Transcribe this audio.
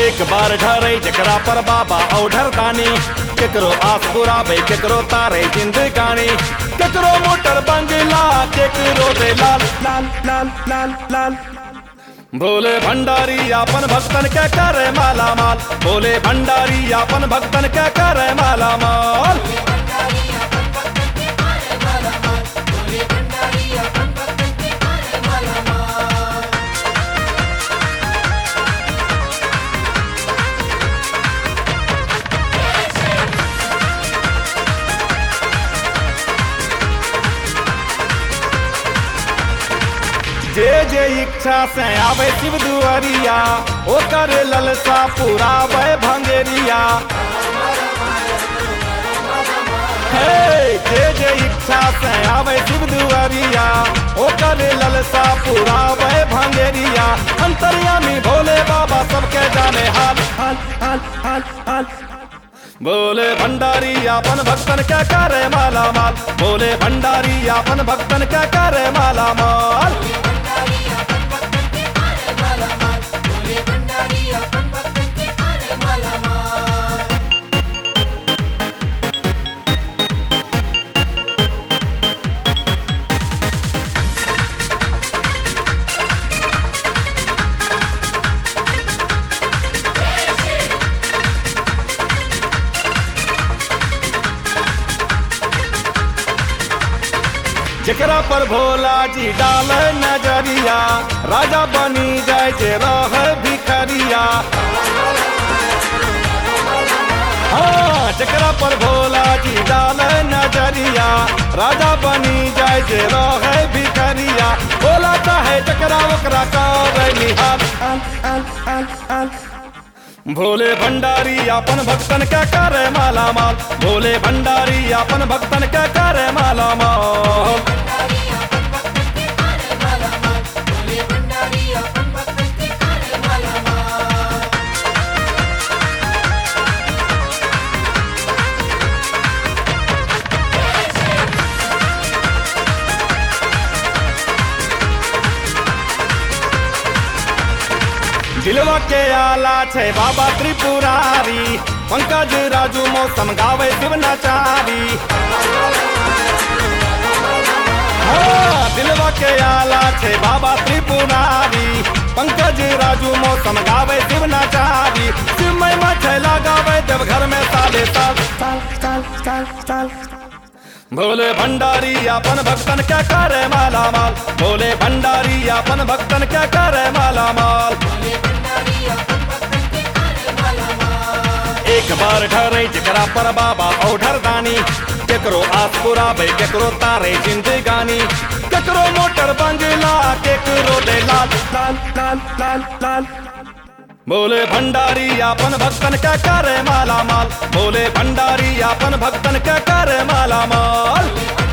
एक बार ढरे जकरा पर बाबा औढर दानी केकरो आस पुराबे केकरो तारे जिंदगानी केकरो मोटर बंगला केकरो दे लाल लाल लाल लाल लाल भोले भंडारी अपन भक्तन के करे माला माल भोले भंडारी अपन भक्तन के करे माला माल जे जे इच्छा से आवे शिव दुआरिया ओकर ललसा पुरावे भंगेरिया हे जे जे इच्छा से आवे शिव दुआरिया ओकर ललसा पुरावे भंगेरिया अंतर्यामी भोले बाबा सबके जाने हाल हाल हाल हाल हाल बोले भंडारी अपन भक्तन क्या करे माला माल बोले भंडारी अपन भक्तन क्या करे माला माल जकरा पर भोला जी डाल नजरिया राजा बनी जाय जे रह भिखरिया हाँ जकरा पर भोला जी डाल नजरिया राजा बनी जाय जे रह भिखरिया भोला चाहे जकरा ओकरा कर निहाल आल, आल, आल, आल। भोले भंडारी अपन भक्तन क्या करे माला माल भोले भंडारी अपन भक्तन क्या करे माला माल दिलवा के आला छे बाबा त्रिपुरारी पंकज राजू मौसम गावे शिव नचारी हाँ, दिलवा के आला छे बाबा त्रिपुरारी पंकज राजू मौसम गावे शिव नचारी शिव महिमा छैला गावे जब घर में साले साल साल साल साल साल भोले भंडारी अपन भक्तन क्या करे माला माल भोले भंडारी अपन भक्तन क्या करे माला माल एक बार ठहरे जकरा पर बाबा औढर दानी केकरो आस पुराबे केकरो तारे जिंदगानी केकरो मोटर बंगला केकरो दे लाल लाल लाल लाल लाल बोले भंडारी अपन भक्तन क्या करे माला माल बोले भंडारी अपन भक्तन क्या करे माला माल